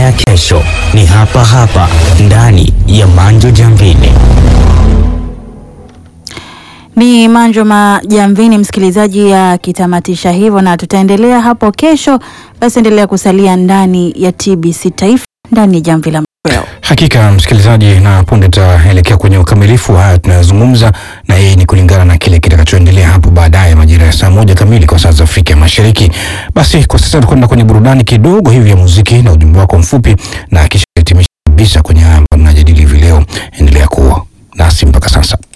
ya kesho ni hapa hapa ndani ya Manjo Jamvini. Ni Manjo Majamvini, msikilizaji akitamatisha hivyo, na tutaendelea hapo kesho. Basi endelea kusalia ndani ya TBC Taifa, ndani ya Jamvi la Machweo. Hakika msikilizaji, na punde tutaelekea kwenye ukamilifu wa haya tunayozungumza, na hii ni kulingana na kile kitakachoendelea hapo baadaye majira ya saa moja kamili kwa saa za Afrika ya Mashariki. Basi kwa sasa tukwenda kwenye burudani kidogo hivi ya muziki na ujumbe wako mfupi, na kisha hitimisha kabisa kwenye haya ambayo tunajadili hivi leo. Endelea kuwa nasi mpaka sasa.